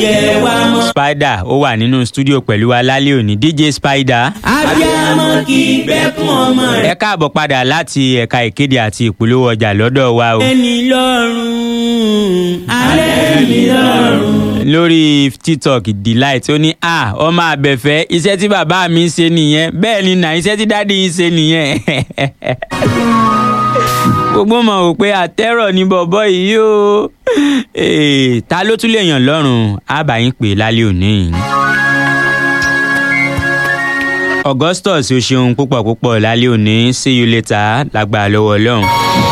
jẹ wá mọ́. spider ó wà nínú studio pẹ̀lú wa lálẹ́ òní dj spider. abiyamọ kì í gbẹ́kún ọmọ ẹ rẹ̀. káàbọ̀ padà láti ẹ̀ka ìkéde àti ìpolówó ọjà lọ́dọ̀ wa o. ẹni lọ́rùn alẹ́ mi lọ́rùn. lórí tiktok delight ó ní à ọmọ abẹ́fẹ́ iṣẹ́ tí bàbá mi ń ṣe nìyẹn bẹ́ẹ̀ ni nà iṣẹ́ tí dáàdi ń ṣe nìyẹn. gbogbo mọ̀ wò pé àtẹ́rọ̀ ni bọ̀bọ̀ yìí o Eh, ta ló tún lè yàn lọ́rùn àbáyín pè lálẹ́ òní yìí. augustus o ṣeun púpọ̀ púpọ̀ lálẹ́ òní see you later lágbára lọ́wọ́ ọlọ́run.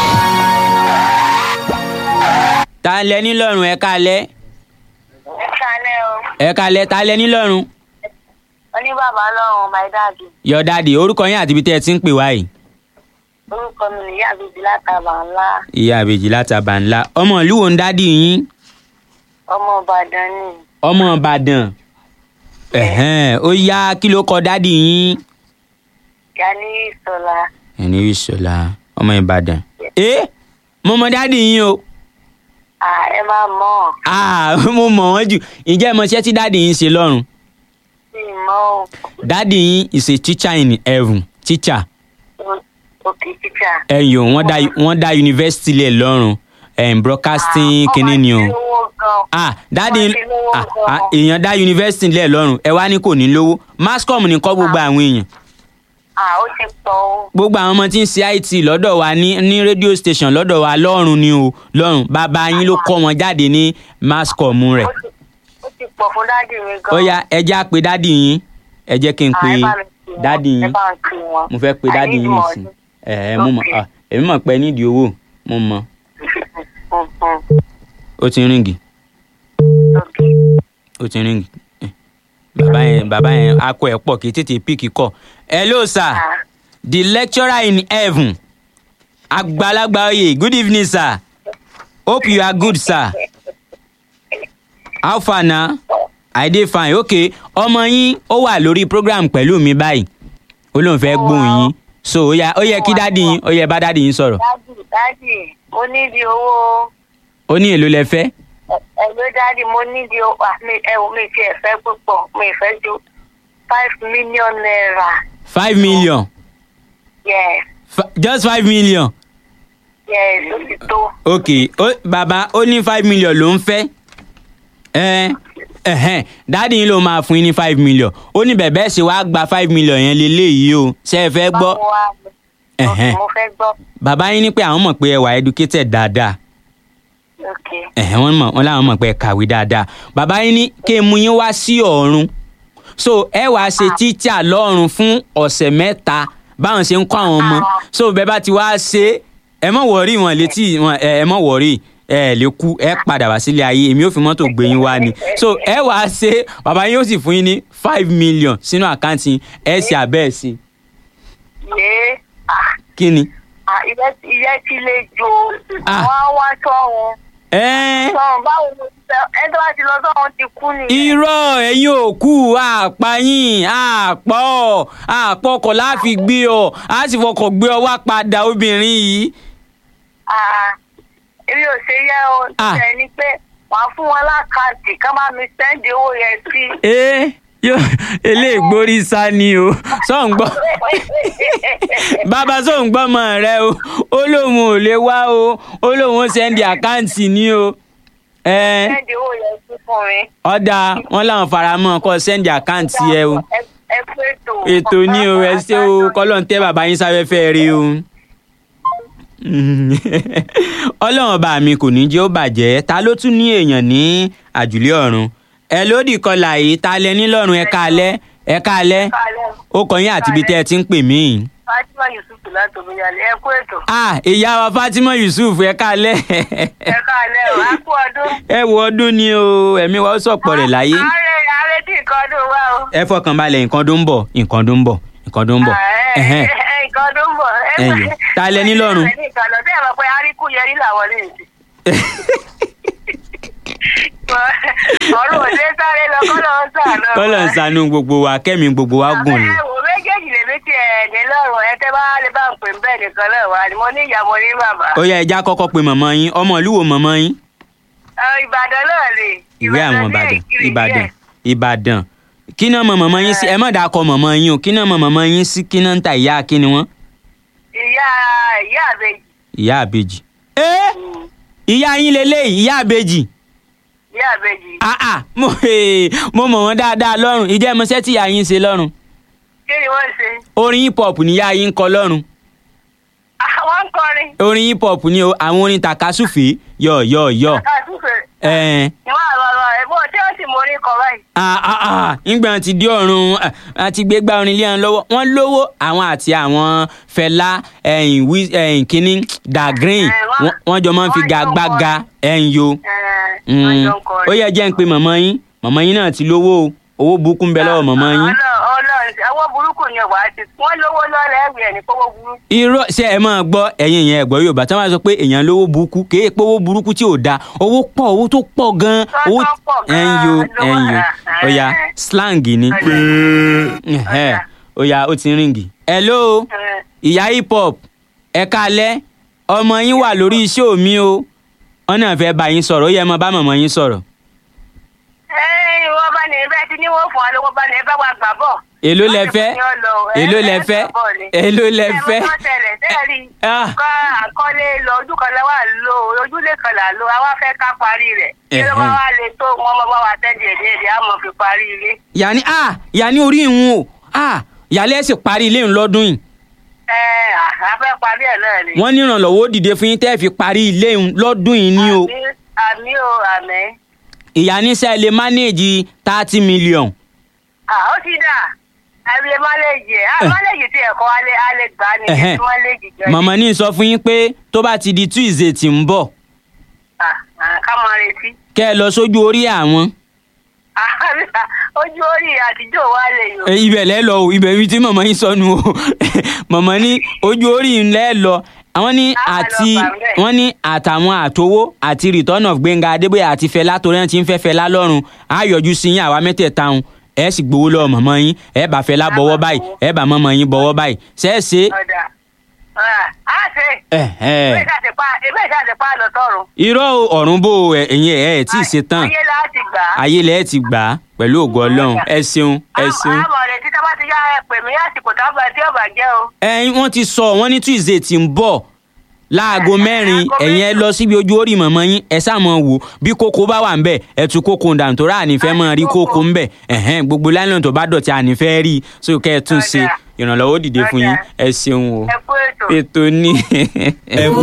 ta lẹ ní lọ́rùn ẹ kálẹ́ ẹ kálẹ́ o ẹ kálẹ́ ta lẹ ní lọ́rùn. oní bàbá lọ́rùn my dad your daddy orúkọ yín àti ibi tẹ́ ẹ ti ń pè wá yìí. orúkọ mi nìyá àbèjì látàbà ńlá ìyá àbèjì látàbà ńlá ọmọ ìlú wo ń dádì yín ọmọ ìbàdàn ni ọmọ ìbàdàn ẹ̀hẹ́n, ó yá kí ló kọ dádì yín. gani ìsọlá ẹni rí sọlá ọmọ ìbàdàn. ẹ mo mọ dádì yín o à ẹ máa mọ̀ ọ́ Ah, mo mọ̀ wọ́n jù ǹjẹ́ ẹ mọ iṣẹ́ tí dádì yín ṣe lọ́rùn. sí mọ́ ọ́ dádì yín is a teacher in heaven teacher òkè títà. ẹ̀yọ̀ wọ́n dá wọ́n dá yunifásitì lẹ̀ lọ́rùn em, broadcasting kínní ni o. ah dáàdi Wọ́n ti lówó ah, gan-an. ah, èèyàn dá yunifásitì lẹ̀ lọ́rùn ẹ wá ní kò ní lówó mascom ní kọ́ gbogbo àwọn èèyàn à ó ti pọ̀ o gbogbo àwọn ọmọ tí ń ṣe it lọ́dọ̀ wa ní ní radio station lọ́dọ̀ wa lọ́rùn ni o lọ́rùn bàbá yín ló kọ́ wọn jáde ní mascom rẹ̀ ó ti- ó ti pọ̀ fún dádì mi gan. ó yá ẹ jẹ́ á pe dádì yín ẹ jẹ́ kí n À, pe ẹ bá mi pè wọ́n, dádì ẹ yín bá mi pè wọ́n. mo fẹ́ pe I dádì need yín money. nìsín ẹ ẹ mo mọ̀ Okay. ah, èmi mọ̀ pé ẹ nídìí owó mo mọ̀ Mhm. ó ti ń ríngì Okay. ó ti ń ríngì Eh, bàbá yẹn bàbá yẹn akọ ẹ̀ pọ̀ kì í tètè píìkì kọ̀ hello sir. Ah, the lecturer in heaven agbalagba oye good evening sir hope you are good sir how far na i dey fine okay ọmọ yín ó wà lórí program pẹ̀lú mi báyìí ó lóun fẹ́ gbóhùn yín so ó yẹ ó yẹ kí dádì yín ó yẹ bá dádì yín sọ̀rọ̀ dádì dádì mo nídìí owó ó ní èlò lẹ fẹ́ ẹ ló dádì mo nídìí owó à, mi ẹ wò mí ti ẹ fẹ́ púpọ̀ mi ì fẹ́ ju five million naira five million yes F- just five million yes ó ti tó ok ó bàbá ó ní five million ló ń fẹ́ ẹ ẹhẹn dáàdi yín ló máa fún yín ní five million ó ní bẹ̀bẹ̀ ṣe wàá gba five million yẹn lélẹ́yìí o ṣe é fẹ́ gbọ́ báwo wá ni? Ẹ̀hẹ́n. Ok, mo fẹ́ gbọ́ bàbá yín ní pé àwọn mọ̀ pé ẹ wà educated dáadáa ok ẹ̀hẹ́n wọ́n mọ̀ wọ́n láwọn mọ̀ pé ẹ kàwé dáadáa bàbá yín ní kí n mú yín wá sí ọ̀run so ẹ wàá ṣe tíṣà lọ́run fún ọ̀sẹ̀ mẹ́ta báwọn ṣe ń kọ́ àwọn ọmọ so bẹ́ẹ̀ bá ti wá ṣe ẹ mọ̀ wọ̀rí wọn létí wọn ẹ ẹ mọ̀ wọ̀rí ẹ lè kú ẹ padà wá sílé ayé èmi ò fi mọ́tò gbé yín wá ni so ẹ wàá ṣe bàbá yín ó sì fún yín ní five million sínú àkáǹtì yín, ẹ ṣe àbẹ́ ẹ̀ sí yé ah kí ni. ah ìyẹ́ ìyẹ́ ti lè jo Ah. wọ́n á wá sọ́run ẹ́ẹ́ sọ́run báwo ló ti fẹ́ ẹ tó bá ti lọ sọ́run ti kú nìyẹn. irọ́ ẹ̀yin òkú àpáyín àpọ̀ àpọ̀ ọkọ̀ láfi gbé ọ á sì fọkọ̀ gbé ọ wá padà obìnrin yìí. Ah, èmi ò ṣe yẹ o Ah. ṣe ni pé wàá fún wọn lákàntì ká má mi sẹ́ndì owó yẹn sí. ẹ yóò eléègbórí sá ni o sọ̀n gbọ́ bàbá sọ̀n gbọ́ mọ̀ rẹ o ó lóun ò lè wá o ó lóun ó sẹ́ndì àkáǹtì ní o ẹ sẹ́ndì owó yẹn sí fún mi. ọ̀dà wọn làwọn faramọ́ kọ́ sẹ́ndì àkáǹtì ẹ o. ẹ ẹ pé ètò. ètò ní o ẹ ṣé o kọ́lọ́n tẹ́ bàbá yín sáfẹ́fẹ́ rí o. ọlọ́run ọba mi kò ní jẹ́ ó bàjẹ́ ta ló tún ní èèyàn ní àjùlé ọ̀run ẹ lódì kọlà yìí ta lẹ nílọ́run ẹ káalẹ́ ẹ káalẹ́ Kálẹ̀. ó kọ yín àti ibi tẹ́ ẹ ti ń pè mí. Fatima Yusuf láti Omiyalé ẹ kú ètò. ah ìyá wa Fatima Yusuf ẹ káalẹ́ ẹ káàlẹ́ o á kú ọdún. ẹ wo ọdún ni o ẹ̀mí wa ó sọ̀pọ̀ rẹ̀ láyé ààrẹ ààrẹ tí nǹkan ọdún wá o. ẹ fọkàn balẹ̀ nǹkan tó ń bọ̀ nǹkan tó ń bọ̀ nǹkan tó ń bọ̀ Ah, ẹ, ẹ̀hẹ́n. ẹ, nǹkan ọdún ń bọ̀. Ẹ, Ẹyọ. Ta lẹ ní lọ́rùn? ẹ ní nǹkan lọ sí ẹ̀rọ pé aríkú yẹrí làwọn lè ṣe. ọ̀run òde sáré lọ kọ́ lọ́wọ́ sàánú. kọ́lọ̀ ń ṣàánú gbogbo wa kẹ́mi gbogbo wa gùn ni. ẹ wò méjèèjì lèmi ti ẹ̀ ní lọ́rùn ẹ tẹ́ bá lè bá ń pè ń bẹ́ẹ̀ nìkan náà wá ni mo ní ìyá mo ní bàbá. ó yá ẹja kọ́kọ́ pe màmá yín ọmọ ìlú wo màmá yín. Ẹ, Ìbàdàn náà lè. ìwé àwọn Ìbàdàn ní ìbàdàn Ìkirè, ìbàdàn yes. ìbàdàn kí náà mọ mọ̀mọ́ yín sí ẹ má dàá kọ mọ̀mọ́ yín o kí náà mọ mọ̀mọ́ yín sí kí náà ń ta ìyá kí ni wọ́n ìyá ìyá àbèjì ìyá àbèjì. ẹ ìyá yín lélẹ́yìí ìyá àbèjì ìyá àbèjì ah ah mo mo mọ̀ wọ́n dáadáa lọ́rùn ìjẹ́ mọ́sẹ́ tí ìyá yín ṣe lọ́rùn kí ni wọ́n ṣe orin hip hop ni ìyá yín ń kọ lọ́rùn àwọn ń kọrin orin hip hop ni o àwọn orin takasúfè yọ yọ yọ kàtúfè ẹ ìwọ àlọlọ ẹbọ tí ó sì mọ orí kọ báyìí ah ah ah nígbà tí di ọ̀run ah, àti gbégbá orin lé wọn lọ́wọ́ wọ́n lówó àwọn àti àwọn Fẹlá ẹ̀yìn wí ẹ̀yìn kínní Da Green Eh, wọ́n- wọ́n- wọ́n jọ máa ń fi wọ́n jọ ń gagbága ẹ̀yìn yo ẹ wọ́n jọ ń kọrin. ó yẹ jẹ́ ń pe màmá yín màmá yín náà ti lówó o owó burúkú ń bẹ lọ́wọ́ màmá yín. Ọlọ́run Ọlọ́run ẹwọ burúkú ni ọwọ àti wọn lówó lọrẹ ẹgbẹ ẹni pọwọ burúkú. irọ́ ṣe ẹ máa gbọ́ ẹ̀yin ìyẹn ẹ̀gbọ́n yorùbá tí wọ́n bá sọ pé èèyàn lówó burúkú kì í pé owó burúkú tí ò da owó pọ̀ owó tó pọ̀ gan-an Tó owó pọ̀ gan-an ẹ̀yin yo lówó ẹ̀yin yo rà. ó yá slang ni ẹ̀hẹ́, ó yá ó ti ń ríngì. hello ìyá hip hop ẹ káalẹ́ ọmọ yín wà lórí iṣẹ́ mi o wọ́n náà fẹ́ bá yín sọ̀rọ̀ ó yẹ ẹ máa bá màmá yín sọ̀rọ̀ ẹ ìwọ bá ní bẹ́ẹ̀ tí ní wọ́n fún wa lówó bá ní ẹ bá wa gbà bọ̀. èló lẹ fẹ́ èló lẹ fẹ́ èló lẹ fẹ́. ẹ mọ tẹ́lẹ̀ tẹ́lẹ̀ Ah. ká àkọlé lọ ojú kan la wà lò ojúlé kan là lò àwa fẹ́ ká parí rẹ̀ kí ló bá Ẹ̀hẹ́n. wà lè tó wọn bá wa tẹ́lẹ̀ èdè èdè àmọ́ fi parí ilé. yàní ah yàní orí ìhun o ah yàlẹ́ sì parí ilé ń lọ́dún yìí ẹ a fẹ́ parí ẹ̀ náà ni. wọ́n ní ìrànlọ́wọ́ ó dìde fún yín tẹ́ ẹ fi parí ilé ń lọ́dún yìí ní o Àmì- àmì o àmì. ìyá níṣẹ́ lè mánéèjì thirty million Ah, ó ti dà àbí mọ́lẹ́jì ẹ̀ Eh. mọ́lẹ́jì tí ẹ̀kọ́ alẹ́ alẹ́ gbà ní Ẹ̀hẹ́n. mọ́lẹ́jì jẹ́ màmá ní sọ fún yín pé tó bá ti di tuesday tí ń bọ̀ Ah, ah, ká máa retí. kẹ́ ẹ lọ sójú orí àwọn Ah, ojú orí àtijọ́ wa lè yọ. Eh, ibẹ̀ lẹ́ lọ o ibẹ̀ ibi tí màmá yín sọnù o màmá ní ojú orí ń lẹ́ lọ àwọn ní Ah, àti lọ gbà bẹ́ẹ̀. wọ́n ní àtàwọn àtowó àti return of Gbẹ́ngà Adébóyè àti Fẹlá torí ẹ̀ ti ń fẹ́ Fẹlá lọ́rùn á yọjú sí yín àwa mẹ́tẹ̀ẹ̀ta hùn ẹ sì gbowó lọ́wọ́ màmá yín ẹ bá Fẹlá Á bọ̀wọ́ bá báyìí gbowó. ẹ bá màmá yín bọ̀wọ́ báyìí ṣe é ṣe ọ̀dà Ah, á ṣe. ẹ ẹ Ebe ìṣàtìpá ebe ìṣàtìpá lọ tọrùn. irọ́ o, ọ̀run bò ó, ẹ- ẹ̀yin ẹ̀ ẹ̀ tí ì ṣe tán Ayé láti gbà á. ayé lẹ́ẹ̀ ti gbà á pẹ̀lú ògo Ọlọ́run ẹ ṣeun ẹ ṣeun. Àmọ̀ rẹ̀ títí bá ti yá ẹ pè mí àsìkò tábà tí ọ̀bà jẹ́ o. ẹyin wọ́n ti sọ wọ́n ní tuesday tí ń bọ̀ láago mẹ́rin aago ẹ̀yin ẹ mẹ́rin. lọ síbi ojú orí mọ̀mọ́ yín ẹ sáàmọ̀ wò bí kókó bá wà ń bẹ̀ ẹ tú kókó dànù tó rà ànífẹ́ mọ́ rí kókó ń bẹ̀ ẹ̀hẹ́n gbogbo láìlọ́n tó bá dọ̀tí ànífẹ́ rí so kẹ́ ẹ tún ṣe Ọ̀dà. ìrànlọ́wọ́ dìde fún yín ẹ ṣeun o Ẹ kú ètò. ètò ní. ẹ kú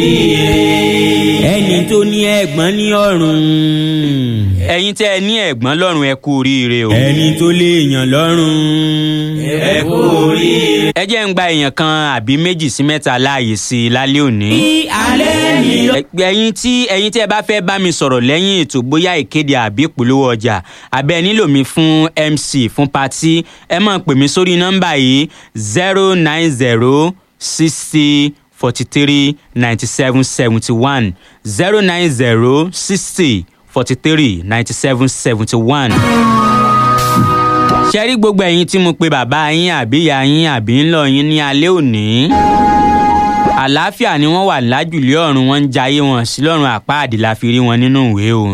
oríire ẹni tó ní ẹ̀gbọ́n ní ọ̀run ẹ̀yin tẹ́ ẹ ní ẹ̀gbọ́n lọ́rùn ẹ kú oríire o. ẹni tó léèyàn lọ́rùn ẹ kú oríire. ẹ jẹ́ ń gba èèyàn kan àbí méjì sí mẹ́ta láàyè sí i lálẹ́ òní. ní alẹ́ mi lọ. Ẹ- ẹ̀yin tí ẹ̀yin tí ẹ bá fẹ́ bá mi sọ̀rọ̀ lẹ́yìn ètò bóyá ìkéde àbí ìpolówó ọjà àbẹ́ ẹ nílò mi fún MC fún patí ẹ máa pè mí sórí nọ́mbà yìí zero nine zero sixty forty three ninety seven seventy one zero nine zero sixty forty three ninety seven seventy one ṣe rí gbogbo ẹ̀yin tí mo pe bàbá yín àbí ìyá yín àbí ńlọ yín ní alẹ́ òní àlàáfíà ni wọ́n wà lájùlé ọ̀run wọn ń jayé wọn sí lọ́run àpáàdì la fi rí wọn nínú ìwé o.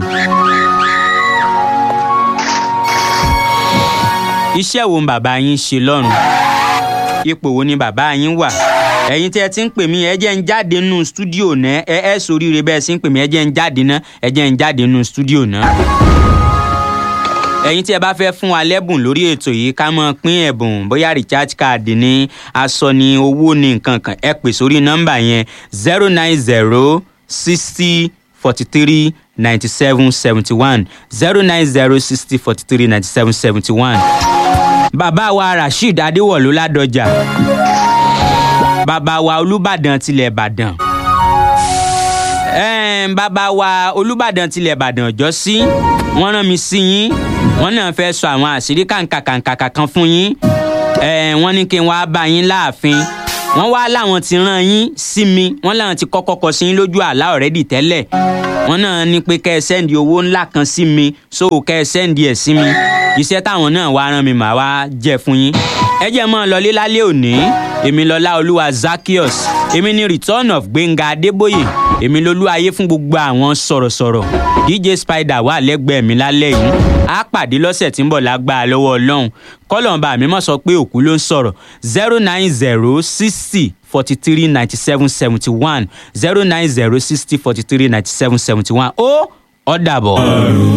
iṣẹ́ wo ni bàbá yín ṣe lọ́run ipò wo ni bàbá yín wà ẹ̀yin tí ẹ ti ń pè mí ẹ jẹ́ ń jáde nínú stúdíò náà ẹ ẹ soríire bẹ́ẹ̀ sì ń pè mí ẹ jẹ́ ń jáde náà ẹ jẹ́ ń jáde nínú stúdíò náà ẹ̀yin tí ẹ bá fẹ́ fún wa lẹ́bùn lórí ètò yìí ká mọ̀ pín ẹ̀bùn bóyá recharge card ní aṣọ ní owó ní nǹkan kan ẹ pè sórí nọ́mbà yẹn zero nine zero sixty forty three ninety seven seventy one zero nine zero sixty forty three ninety seven seventy one. bàbá wa rasheed adéwọ̀lú ládọjà bàbá wa olùbàdàn tilẹ̀ ìbàdàn ẹ̀ẹ́n bàbá wa olùbàdàn tilẹ̀ ìbàdàn ọjọ́ sí wọ́n rán mi sí yín wọ́n náà fẹ́ sọ àwọn àṣírí kàǹkàkàǹkà kan fún yín ẹ̀ẹ́n wọ́n ní kí n wá bá yín láàfin wọ́n wá láwọn ti rán yín sí mi wọ́n láwọn ti kọ́kọ́ kọ sí yín lójú àlá ọ̀rẹ́dì tẹ́lẹ̀ wọ́n náà ní pé kẹ́ ẹ sẹ́ndì owó ńlá kan sí mi so kẹ́ ẹ sẹ́ndì ẹ̀ sí mi iṣẹ́ táwọn náà wá rán mi màá wá jẹ́ fún yín ẹ jẹ́ mọ́ ọ lọlé lálẹ́ òní èmi lọ́lá olúwa zakios èmi ni return of gbẹ̀ngà adébóyè èmi lolú ayé fún gbogbo àwọn sọ̀rọ̀sọ̀rọ̀ dj spider wà lẹ́gbẹ̀ẹ́ mi lálẹ́ yìí á pàdé lọ́sẹ̀ tí ń bọ̀ lágbára lọ́wọ́ ọlọ́run kọ́lọ̀ǹba mi mọ̀ sọ pé òkú ló ń sọ̀rọ̀ zero nine zero sixty forty three ninety seven seventy one zero nine zero sixty forty three ninety seven seventy one ó ó dàbọ̀.